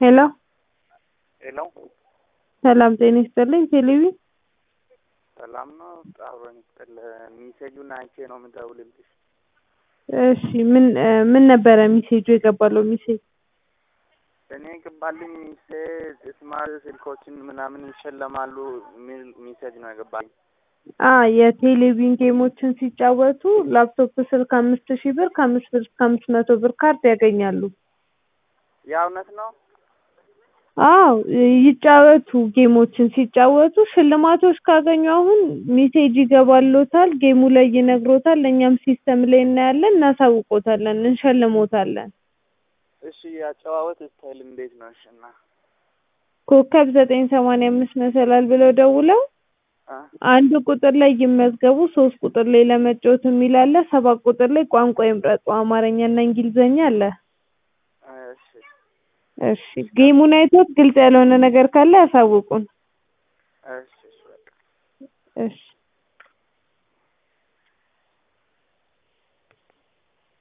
ሄሎ ሄሎ ሰላም ጤና ይስጥልኝ ቴሌቪ ሰላም ነው። አብሮኝ ስጥል ሚሴጁን አይቼ ነው የምደውልልሽ። እሺ ምን ምን ነበረ ሚሴጁ የገባለው ሚሴጅ? እኔ የገባልኝ ሚሴጅ ስማርት ስልኮችን ምናምን ይሸለማሉ የሚል ሚሴጅ ነው የገባልኝ። አ የቴሌቪዥን ጌሞችን ሲጫወቱ ላፕቶፕ ስልክ አምስት ሺህ ብር ከአምስት ብር እስከ አምስት መቶ ብር ካርድ ያገኛሉ። ያ እውነት ነው? አዎ ይጫወቱ ጌሞችን ሲጫወቱ ሽልማቶች ካገኙ አሁን ሜሴጅ ይገባልዎታል ጌሙ ላይ ይነግሮታል እኛም ሲስተም ላይ እናያለን እናሳውቅዎታለን እንሸልምዎታለን። እሺ የአጨዋወት ስታይል እንዴት ነው? እሺ እና ኮከብ ዘጠኝ ሰማንያ አምስት መሰላል ብለው ደውለው አ አንድ ቁጥር ላይ ይመዝገቡ ሶስት ቁጥር ላይ ለመጫወት የሚል አለ ሰባት ቁጥር ላይ ቋንቋ ይምረጡ አማርኛና እንግሊዘኛ አለ። እሺ እሺ ጌሙን አይቶት ግልጽ ያልሆነ ነገር ካለ ያሳውቁን። እሺ እሺ በቃ እሺ